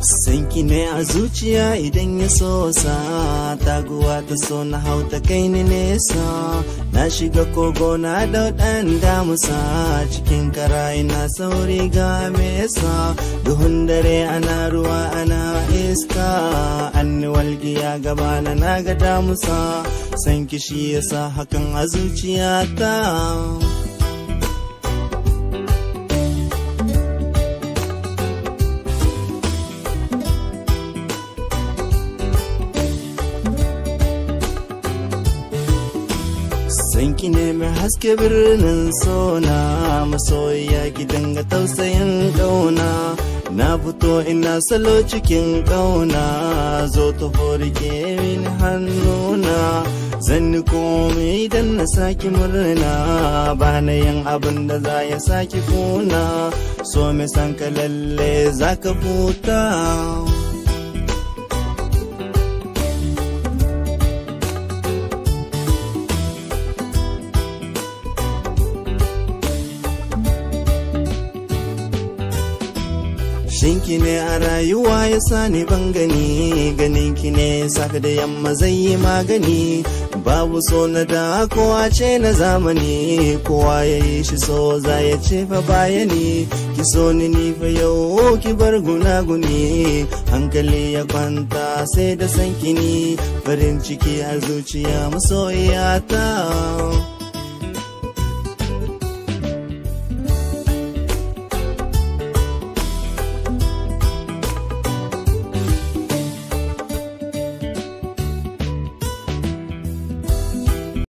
sanki ne a zuciya idan ya so sa taguwa ta so na hau ta kai ni nesa na shiga kogo na daudan damusa cikin karayi na sauri ga mesa duhun dare ana ruwa ana iska an walgiya gaba na naga damusa sanki shi yasa hakan a zuciyata Sanki ne mai haske birnin sona masoyiya gidan ga tausayin ƙauna na fito ina salo cikin ƙauna zo ta forike min hannuna zan ni komai idan na saki murna ba na yin abin da za ya saki kuna so mai san ka lalle za ka huta Shinki ne a rayuwa ya sani ban gani ganin ki ne safe da yamma zai yi magani babu so na da kowa ce na zamani kowa ya yi shi so za ya ce fa bayani ki so ni ni fa yau ki bar gunaguni hankali ya kwanta sai da sankini farin ciki a zuciya masoyiyata.